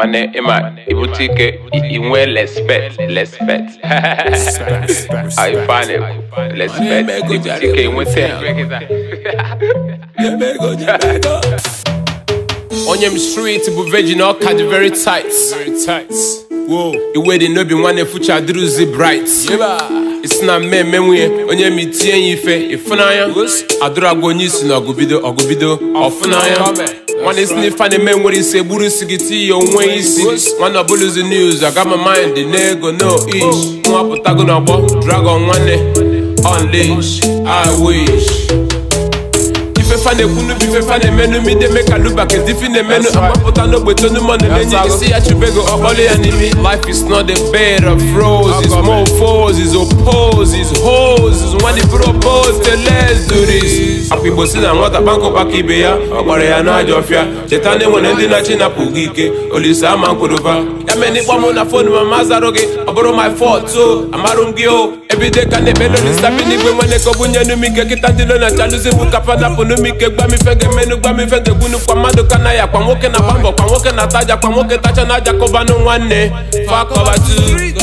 mana ịma ibute ike i- inwe respect respect anyị fane respect ibute ike inweta ya. onye m street bụ virgin ọka dị very tight iwe dị n'obi nwanne fucha dịrụzi bright isi na mmemme nwunye onye ma itinye ya ife ịfụnanya adụrụ agwa onye isi na ọgụbido ọgụbido ọfụnanya nwanne isi n'ife a na-eme nwere isi egburu isi gị tinye ya onwe isi nwanne ọbụlụzi news aga ma mind n'ego no ish nwa pụtago n'ọgbọ dragon nwanne unleash i wish ifefa na-ekwunu bụ ifefa na-emenu mideme ka luba ka difi na-emenu amapụta n'ogbe tonu mọ na-emenye isi ya chubego ọkpọlụ ya n'imi life is not a bed of roses more foes is oppose is hoes is nwa dị propose the let's do this akwa igbo si na nwata kpankụ kpaka ibe ya ọ gbara ya n'ajọ ọfịa cheta na enwere ndị na-achị napụ gị ike olise ama nkwụrụba ya mere n'ịkpọ mụ na fonu ma ma zarụ gị ọ bụrụ my fault o amarụ m gị o ebide ka na-ekpelo n'isabi n'igwe nwene ka ọ bụ nye numike kịta ndị nọ na chaluzi bụ kapa napụ numike gbamife ga-emenu gbamife ga-egbunu kwa mmadụ ka na ya kwa nwoke na gba mbọ kwa nwoke na taja kwa nwoke tacha na aja kọbanụ nwanne fakọbatu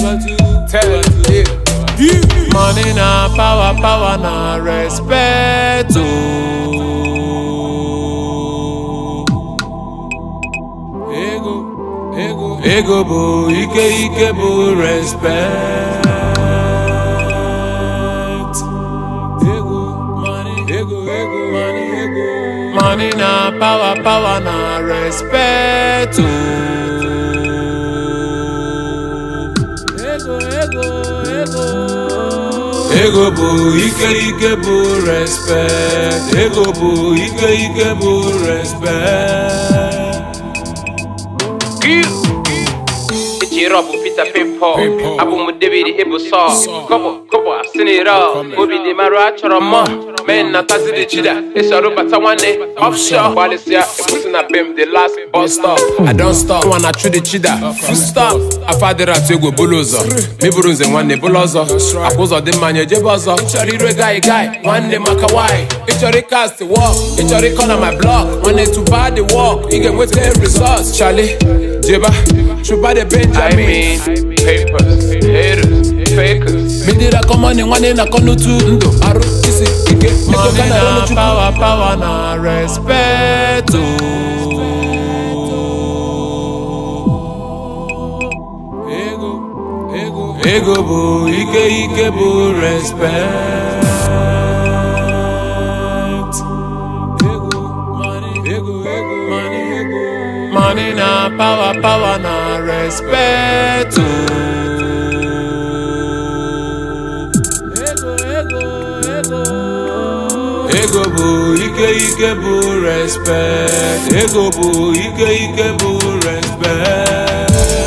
money na power power na respect ego ego ego bụ ike ike bụ respect ego money ego ego money ego money na power power na respect ego ego ego ego bụ ike ike bụ respect ego bụ ike ike bụ respect Ejiro bụ Peter Pimpọ abụ m David ịbụ Sọl kọbọ kọbọ asinira obi dị marụ achọrọ mọ men na tazidi chida ịsọrọ bata nwanne offshore gbalịsịa ekwusi na bem the last bus stop I don't stop nwa na chudi chida full stop afọ adịrị atụ egwu bụlụ ụzọ meburu nze nwanne bụlụ ọzọ akwa ụzọ dị mmanya ejebe ọzọ ịchọrọ ire gai gai nwanne maka why ịchọrọ ịkast wọk ịchọrọ ịkọ na my blog nwanne tụba the work ị ga-enweta results Charlie jeba chụba the Benjamin I mean, papers, haters, fakers. midira kọmọni nwanne na kọnutu ndụ arụ isi ike ego ka na ọrụ chukwu power, power, na respect. ego ego ego bụ ike ike bụ respect ego money ego ego money ego Money na power, power, na respect. ego ego ego ego bụ ike ike bụ respect ego bụ ike ike bụ respect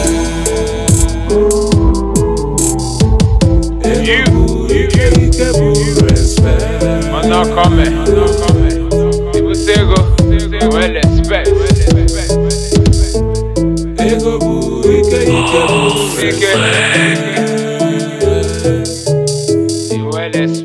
You, ike ike bụ respect man, not coming. People say go, well, respect. ego bụ ike ike bụ Ike. respect Well, respect.